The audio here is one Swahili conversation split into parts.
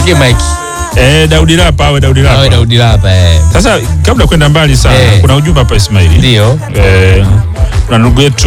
Mwekee mike. Eh, Daudi Lapa awe Daudi Awe Lapa. Daudi Lapa eh. Sasa kabla kwenda mbali sana, Eh. kuna ujumbe hapa Ismaili. Ndio. Eh, kuna ndugu yetu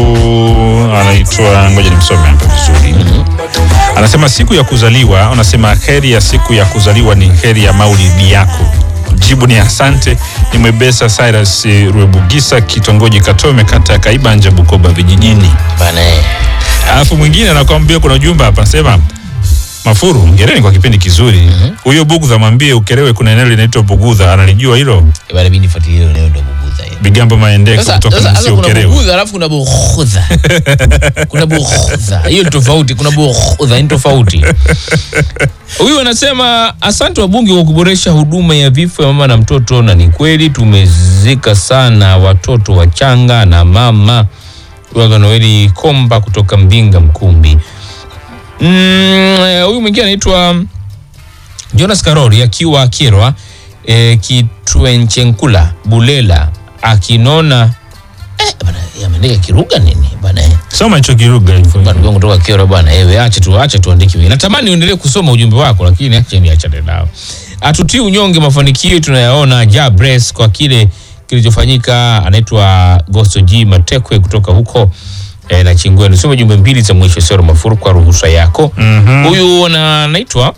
anaitwa, ngoja nimsome hapa vizuri. Anasema siku ya kuzaliwa, anasema heri ya siku ya kuzaliwa ni heri ya maulidi yako. Jibu ni asante. Ni Mwebesa Cyrus Rwebugisa, kitongoji Katome, kata ya Kaibanja, Bukoba vijijini. Bana eh. Alafu mwingine anakwambia kuna ujumbe hapa anasema Mafuru, hongereni kwa kipindi kizuri. Huyo Bugudha mwambie Ukerewe kuna eneo linaitwa Bugudha, analijua hilo. Eh, Bana mimi nifuatilie leo ndo bugudha hiyo. Bigambo Maendeko Sasa kutoka sasa Msi sasa kuna Ukerewe. bugudha alafu kuna bughudha. Kuna bughudha. Hiyo ni tofauti, kuna bughudha ni tofauti. Huyu anasema asante wabunge kwa kuboresha huduma ya vifo ya mama na mtoto, na ni kweli tumezika sana watoto wachanga na mama. Huyu Noeli Komba kutoka Mbinga Mkumbi. Mm, eh, huyu mwingine anaitwa Jonas Karori akiwa Kirwa e, Kitwenchenkula Bulela akinona eh, bana yeye ameandika Kiruga nini bana eh. Soma hicho kiruga hivyo. Bana ndugu yangu kutoka Kirwa bana ewe acha tu acha tuandike wewe. Natamani uendelee kusoma ujumbe wako lakini acha niachane nao. Atutii unyonge mafanikio tunayaona Jabres kwa kile kilichofanyika anaitwa Gosto G Matekwe kutoka huko e, na Chingwe. Nisome jumbe mbili za mwisho Sero Mafuru kwa ruhusa yako. Huyu na anaitwa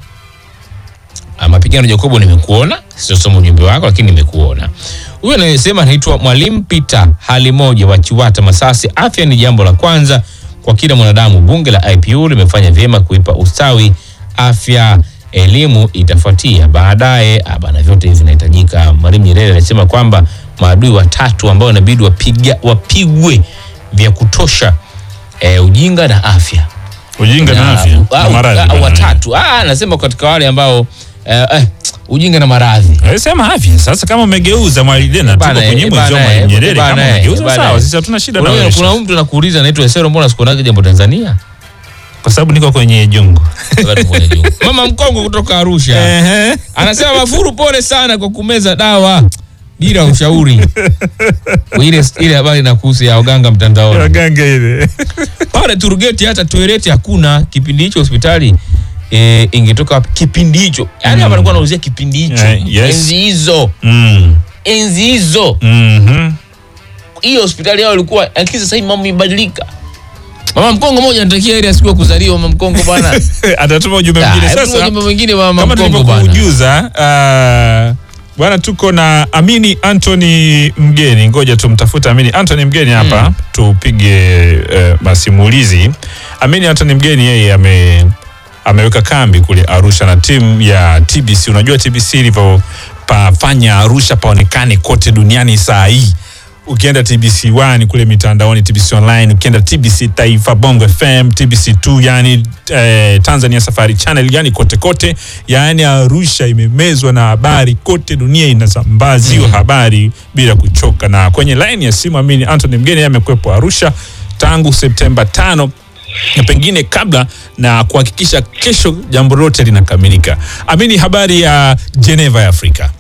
Ah, mapigano Jacobo, nimekuona, sijasoma ujumbe wako lakini nimekuona. Huyu anayesema anaitwa Mwalimu Peter hali moja wa Chiwata Masasi. Afya ni jambo la kwanza kwa kila mwanadamu. Bunge la IPU limefanya vyema kuipa ustawi afya, elimu itafuatia baadaye. Ah, bana, vyote hivi vinahitajika. Mwalimu Nyerere alisema kwamba maadui watatu ambao inabidi wapiga wapigwe vya kutosha, eh, ujinga na afya Ujinga na afya Ah, na ah, maradhi. ah, bana. watatu ah, nasema katika wale ambao eh, eh, ujinga na maradhi Eh, Sema afya. Sasa kama umegeuza Mwalidena tuko Bana, kwenye eh, mwezi wa bana, Mwalimu eh, Nyerere bana, kama eh, umegeuza bana, sawa, eh. sisi hatuna shida na Kuna- wewe. kuna mtu anakuuliza anaitwa Esero, mbona sikuonaga jambo Tanzania? Kwa sababu niko kwenye jungu. Wakati mmoja juu. Mama Mkongo kutoka Arusha Ehe. anasema Mafuru, pole sana kwa kumeza dawa bila ushauri. ile ile habari inakuhusu ya waganga mtandaoni Waganga ile. pale Turgeti, hata toileti hakuna kipindi hicho hospitali e, ingetoka wapi kipindi hicho? Yani hapa alikuwa anauzia kipindi hicho, Eh, yes. enzi hizo, Mm. enzi hizo Mhm. hiyo hospitali yao ilikuwa, lakini sasa hivi mambo imebadilika. Mama Mkongo moja anatakia ile siku ya kuzaliwa Mama Mkongo bwana. Atatuma ujumbe Ah, mwingine hebu tuma sasa. ujumbe mwingine wa Mama kama Mkongo bwana. tulivyokujuza uh, bwana tuko na Amini Anthony Mgeni, ngoja tumtafute Amini Anthony Mgeni hapa tupige uh, masimulizi. Amini Anthony Mgeni yeye ame ameweka kambi kule Arusha na timu ya TBC. Unajua TBC ilivyopafanya Arusha paonekane kote duniani saa hii ukienda TBC 1 kule mitandaoni, TBC online, ukienda TBC Taifa, Bongo FM, TBC 2, yani eh, Tanzania Safari Channel, yani kote kote, yani Arusha imemezwa na habari kote, dunia inasambaziwa habari bila kuchoka. Na kwenye line ya simu Amini Anthony Mgeni yeye amekuwepo Arusha tangu Septemba tano na pengine kabla na kuhakikisha kesho jambo lote linakamilika. Amini, habari ya Geneva ya Afrika?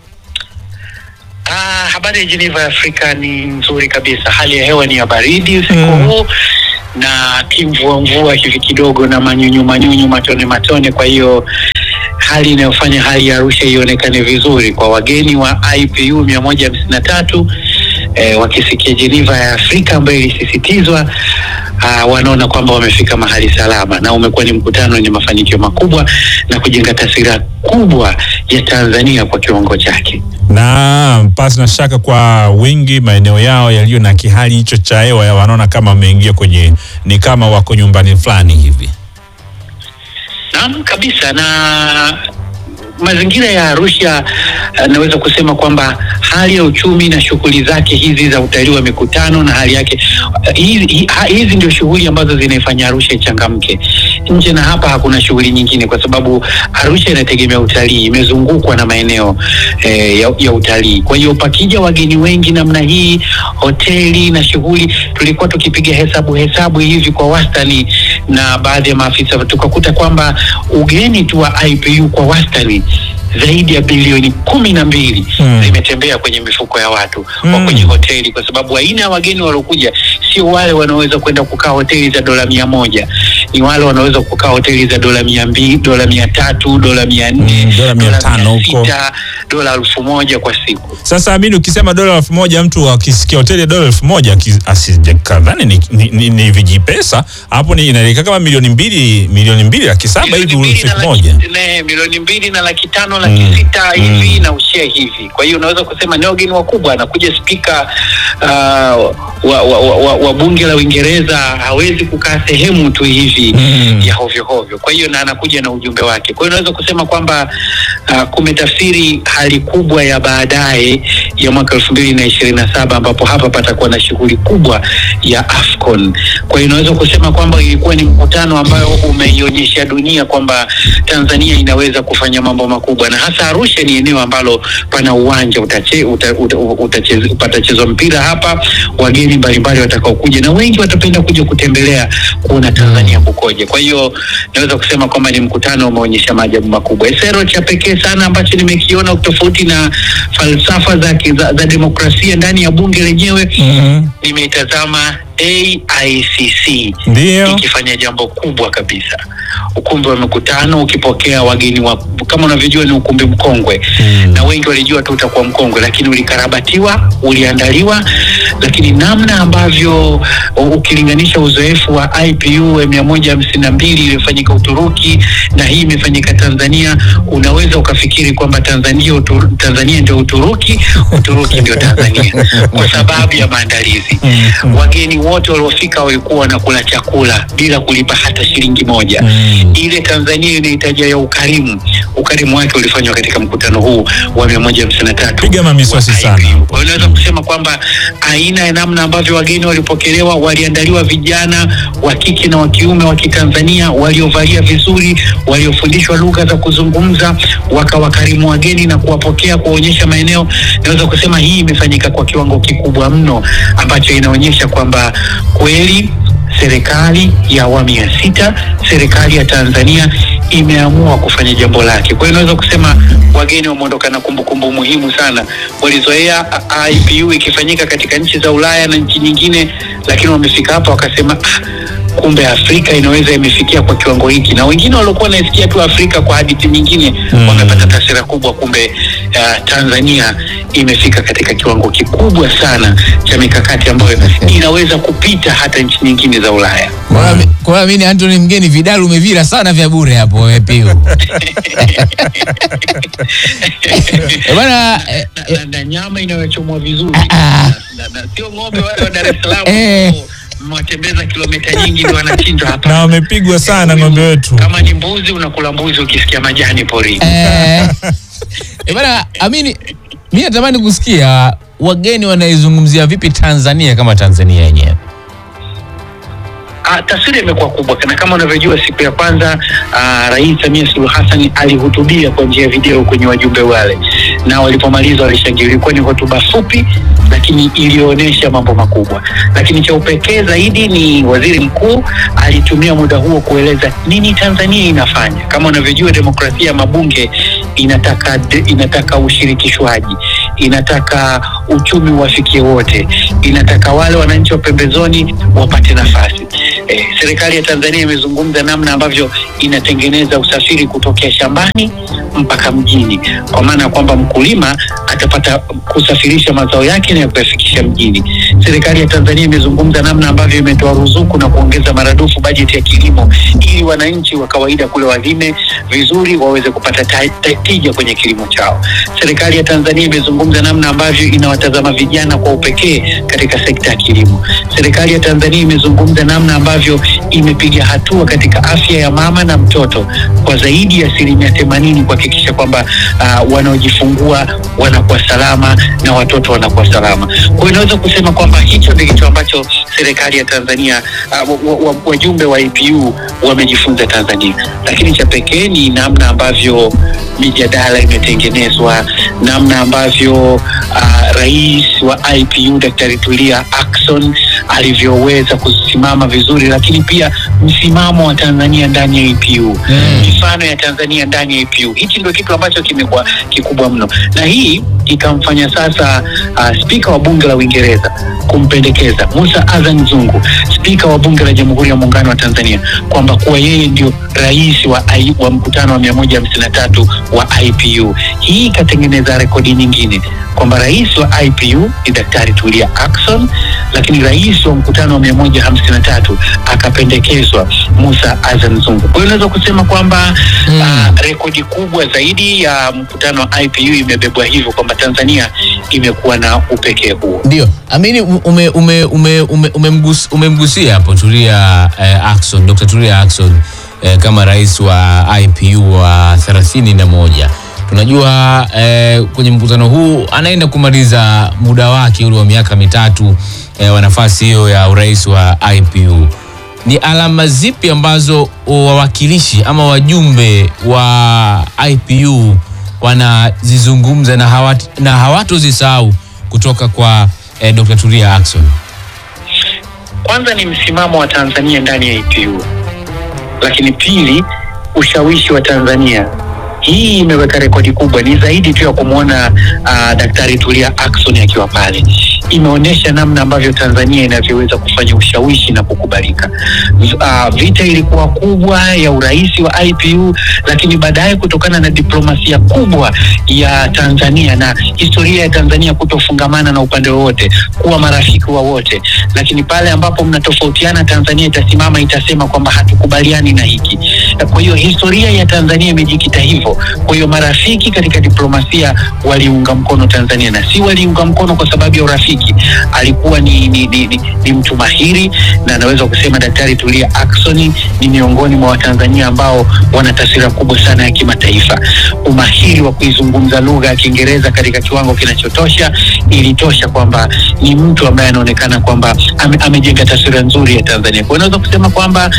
Ah, habari ya Geneva ya Afrika ni nzuri kabisa. Hali ya hewa ni ya baridi usiku huu na kimvua mvua hivi kidogo na manyunyu manyunyu, matone matone. Kwa hiyo hali inayofanya hali ya Arusha ionekane vizuri kwa wageni wa IPU mia moja hamsini na tatu eh, wakisikia Geneva ya Afrika ambayo ilisisitizwa ah, wanaona kwamba wamefika mahali salama, na umekuwa ni mkutano wenye mafanikio makubwa na kujenga taswira kubwa ya Tanzania kwa kiwango chake. na pasi na shaka kwa wengi maeneo yao yaliyo na kihali hicho cha hewa ya wanaona kama wameingia kwenye ni kama wako nyumbani fulani hivi. Naam kabisa, na mazingira ya Arusha eh, naweza kusema kwamba hali ya uchumi na shughuli zake hizi za utalii wa mikutano na hali yake eh, hizi, hi- ha- hizi ndio shughuli ambazo zinaifanya Arusha ichangamke. Nje na hapa hakuna shughuli nyingine, kwa sababu Arusha inategemea utalii, imezungukwa na maeneo eh, ya, ya utalii. Kwa hiyo pakija wageni wengi namna hii, hoteli na shughuli, tulikuwa tukipiga hesabu hesabu hivi kwa wastani na baadhi ya maafisa tukakuta kwamba ugeni tu wa IPU kwa wastani zaidi ya bilioni kumi na mbili Mm. zimetembea kwenye mifuko ya watu wa Mm. kwenye hoteli, kwa sababu aina ya wageni waliokuja sio wale wanaoweza kwenda kukaa hoteli za dola mia moja. ni wale wanaweza kukaa hoteli za dola mia mbili dola mia tatu dola mia nne Mm, dola mia tano mia huko. sita, dola elfu moja kwa siku Sasa Amini, ukisema dola elfu moja mtu akisikia hoteli ya dola elfu moja aki- asijakadhani ni, ni, ni, ni vijipesa hapo, ni inaelekea kama milioni mbili milioni mbili laki saba hivi Milioni mbili na siku laki- moja. ne, milioni mbili na laki tano laki Mm. sita hivi Mm. na ushia hivi. Kwa hiyo unaweza kusema ni wageni wakubwa. Anakuja spika uh, wa, wa, wa, wa, wa bunge la Uingereza hawezi kukaa sehemu tu hivi Mm. ya hovyo hovyo. Kwa hiyo na anakuja na ujumbe wake. Kwa hiyo unaweza kusema kwamba uh, kumetafsiri hali kubwa ya baadaye ya mwaka elfu mbili na ishirini na saba ambapo hapa patakuwa na shughuli kubwa ya AFCON. Kwa hiyo unaweza kusema kwamba ilikuwa ni mkutano ambayo umeionyesha dunia kwamba Tanzania inaweza kufanya mambo makubwa, na hasa Arusha ni eneo ambalo pana uwanja utache, uta, uta, utacheze- patachezwa mpira hapa, wageni mbalimbali watakaokuja na wengi watapenda kuja kutembelea kuona Tanzania kukoje. Kwa hiyo naweza kusema kwamba ni mkutano umeonyesha maajabu makubwa. Esero cha pekee sana ambacho nimekiona tofauti na falsafa za, za, za demokrasia ndani ya bunge lenyewe Mhm. nimeitazama AICC Ndio. ikifanya jambo kubwa kabisa. Ukumbi wa mikutano ukipokea wageni wa, kama unavyojua ni ukumbi mkongwe Mm. na wengi walijua tu utakuwa mkongwe, lakini ulikarabatiwa, uliandaliwa, lakini namna ambavyo u- ukilinganisha uzoefu wa IPU mia moja hamsini na mbili iliyofanyika Uturuki na hii imefanyika Tanzania, unaweza ukafikiri kwamba Tanzania, Utur, Tanzania ndio Uturuki, Uturuki ndio Tanzania kwa sababu ya maandalizi. Mm. Wageni wote waliofika walikuwa wanakula chakula bila kulipa hata shilingi moja Mm. ile Tanzania inahitaji ya ukarimu. Ukarimu wake ulifanywa katika mkutano huu wa mia moja hamsini na tatu Piga mamiswasi wa sana. IPU. Kwa hiyo unaweza kusema kwamba aina ya namna ambavyo wageni walipokelewa, waliandaliwa vijana wa kike na wa kiume wa Kitanzania waliovalia vizuri, waliofundishwa lugha za kuzungumza, wakawakarimu wageni na kuwapokea, kuwaonyesha maeneo. Naweza kusema hii imefanyika kwa kiwango kikubwa mno ambacho inaonyesha kwamba kweli serikali ya awamu ya sita, serikali ya Tanzania imeamua kufanya jambo lake. Kwa hiyo naweza kusema wageni wameondoka na kumbukumbu muhimu sana. Walizoea a- IPU ikifanyika katika nchi za Ulaya na nchi nyingine, lakini wamefika hapa wakasema ah, kumbe Afrika inaweza imefikia kwa kiwango hiki, na wengine waliokuwa wanaisikia tu Afrika kwa hadithi nyingine Mm. wamepata taswira kubwa, kumbe uh, Tanzania imefika katika kiwango kikubwa sana cha mikakati ambayo inaweza kupita hata nchi nyingine za Ulaya. Kwa hiyo ami- kwa hiyo amini Anthony Mgeni, vidali umevira sana vya bure hapo wewe pia. Eh, Bwana eh, na, na, na nyama inayochomwa vizuri Ah, ah. na, na, sio ng'ombe wale wa Dar es Salaam Eh. ambao mwatembeza kilomita nyingi ndio wanachinjwa hapa. Na wamepigwa sana ng'ombe wetu. Kama ni mbuzi unakula mbuzi ukisikia majani porini. eh, eh, bwana Amini, mimi natamani kusikia wageni wanaizungumzia vipi Tanzania kama Tanzania yenyewe. Ah, taswira imekuwa kubwa na kama unavyojua, siku ya kwanza ah, Rais Samia Suluhu Hassan alihutubia kwa njia ya video kwenye wajumbe wale, na walipomaliza walishangilia. Ilikuwa ni hotuba fupi, lakini iliyoonyesha mambo makubwa. Lakini cha upekee zaidi ni waziri mkuu alitumia muda huo kueleza nini Tanzania inafanya. Kama unavyojua, demokrasia ya mabunge inataka inataka ushirikishwaji, inataka uchumi uwafikie wote, inataka wale wananchi wa pembezoni wapate nafasi. Eh, serikali ya Tanzania imezungumza namna ambavyo inatengeneza usafiri kutokea shambani mpaka mjini, kwa maana ya kwamba mkulima atapata kusafirisha mazao yake na kuyafikisha mjini. Serikali ya Tanzania imezungumza namna ambavyo imetoa ruzuku na kuongeza maradufu bajeti ya kilimo ili wananchi wa kawaida kule walime vizuri waweze kupata ta- ta- tija kwenye kilimo chao. Serikali ya Tanzania imezungumza namna ambavyo inawatazama vijana kwa upekee katika sekta ya kilimo. Serikali ya Tanzania imezungumza namna ambavyo imepiga hatua katika afya ya mama na mtoto kwa zaidi ya asilimia themanini kuhakikisha kwamba uh, wanaojifungua wanakuwa salama na watoto wanakuwa salama. Kwa hiyo inaweza kusema kwamba hicho ndio kitu ambacho serikali ya Tanzania uh, wa- wa- wajumbe wa APU wamejifunza Tanzania, lakini cha pekee ni namna ambavyo mijadala imetengenezwa, namna ambavyo uh, rais wa IPU Daktari Tulia Ackson alivyoweza kusimama vizuri, lakini pia msimamo wa Tanzania ndani ya IPU mifano ya Tanzania ndani ya IPU. Hichi ndio kitu ambacho kimekuwa kikubwa mno, na hii ikamfanya sasa uh, spika wa bunge la Uingereza kumpendekeza Musa Azan Zungu, spika wa bunge la Jamhuri ya Muungano wa Tanzania, kwamba kuwa yeye ndio rais wa, I- wa mkutano wa 153 wa IPU. Hii ikatengeneza rekodi nyingine kwamba rais wa IPU ni Daktari Tulia Ackson, lakini rais wa mkutano wa 153 akapendekezwa Musa Azan Zungu. Kwa hiyo unaweza kusema kwamba Mm. ah, rekodi kubwa zaidi ya mkutano wa IPU imebebwa hivyo kwamba Tanzania imekuwa na upekee huo. Ndio, Amini ume, ume, ume, ume, umemgus, umemgusia hapo Tulia eh, Ackson, Dr. Tulia Ackson eh, kama rais wa IPU wa 31. Tunajua eh, kwenye mkutano huu anaenda kumaliza muda wake ule wa miaka mitatu eh, wa nafasi hiyo ya urais wa IPU. Ni alama zipi ambazo wawakilishi ama wajumbe wa IPU wanazizungumza na, hawat, na hawatozisahau kutoka kwa eh, Dr. Tulia Ackson? Kwanza ni msimamo wa Tanzania ndani ya IPU, lakini pili ushawishi wa Tanzania. Hii imeweka rekodi kubwa, ni zaidi tu ya kumwona uh, Daktari Tulia Ackson akiwa pale. Imeonyesha namna ambavyo Tanzania inavyoweza kufanya ushawishi na kukubalika. Uh, vita ilikuwa kubwa ya urais wa IPU, lakini baadaye kutokana na diplomasia kubwa ya Tanzania na historia ya Tanzania kutofungamana na upande wowote, kuwa marafiki wa wote, lakini pale ambapo mnatofautiana, Tanzania itasimama itasema kwamba hatukubaliani na hiki. Kwa hiyo historia ya Tanzania imejikita hivyo. Kwa hiyo marafiki katika diplomasia waliunga mkono Tanzania na si waliunga mkono kwa sababu ya urafiki. Alikuwa ni, ni, ni, ni, ni mtu mahiri na anaweza kusema Daktari Tulia Ackson ni miongoni mwa Watanzania ambao wana taswira kubwa sana ya kimataifa. Umahiri wa kuizungumza lugha ya Kiingereza katika kiwango kinachotosha ilitosha kwamba ni mtu ambaye anaonekana kwamba ame, amejenga taswira nzuri ya Tanzania. Kwa hiyo unaweza kusema kwamba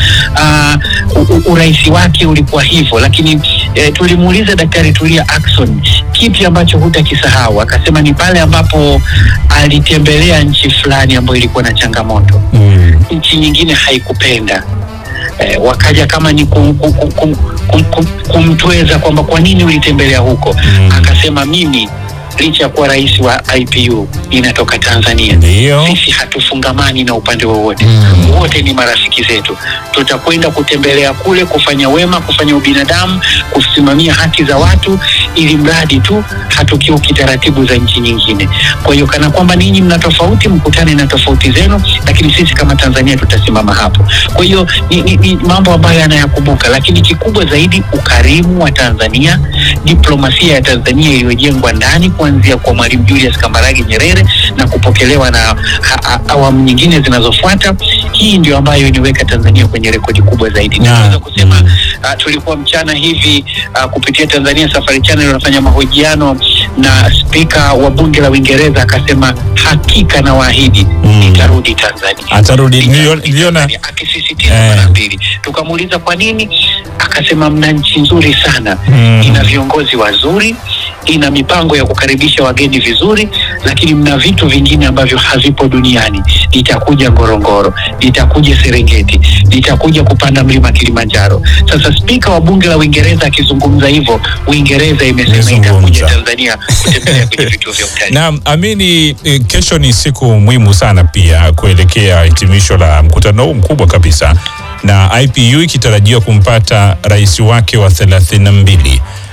uh, urais wake ulikuwa hivyo, lakini eh, tulimuuliza Daktari Tulia Ackson kipi ambacho hutakisahau, akasema ni pale ambapo alitembelea nchi fulani ambayo ilikuwa na changamoto Mm. nchi nyingine haikupenda eh, wakaja kama ni kum, kum, kum, kum, kum, kum, kumtweza kwamba kwa nini ulitembelea huko Mm. akasema mimi licha ya kuwa rais wa IPU inatoka Tanzania Ndio. sisi hatufungamani na upande wowote Mm. wote ni marafiki zetu tutakwenda kutembelea kule kufanya wema kufanya ubinadamu kusimamia haki za watu ili mradi tu hatukiuki taratibu za nchi nyingine kwa hiyo kana kwamba ninyi mna tofauti mkutane na tofauti zenu lakini sisi kama tanzania tutasimama hapo kwa hiyo ni, ni, ni mambo ambayo anayakumbuka lakini kikubwa zaidi ukarimu wa tanzania diplomasia ya tanzania iliyojengwa ndani kuanzia kwa mwalimu julius kambarage nyerere na kupokelewa na ha- ha- awamu nyingine zinazofuata hii ndio ambayo iliweka tanzania kwenye rekodi kubwa zaidi Na- naweza kusema mm. uh, tulikuwa mchana hivi uh, kupitia Tanzania Safari Channel wanafanya mahojiano na spika wa bunge la Uingereza akasema hakika na waahidi Mm. nitarudi Tanzania. Atarudi. Nitarudi Nilio- niliona- Tanzania, akisisitiza Eh. mara mbili. Tukamuuliza kwa nini, akasema mna nchi nzuri sana Mm. ina viongozi wazuri ina mipango ya kukaribisha wageni vizuri, lakini mna vitu vingine ambavyo havipo duniani. Litakuja Ngorongoro, litakuja Serengeti, litakuja kupanda mlima Kilimanjaro. Sasa spika wa bunge la Uingereza akizungumza hivyo, Uingereza imesema Imezungumza. itakuja Tanzania kutembelea kwenye vituo vya utalii. Naam, Amini, eh, kesho ni siku muhimu sana pia kuelekea hitimisho la mkutano huu mkubwa kabisa, na IPU ikitarajiwa kumpata rais wake wa 32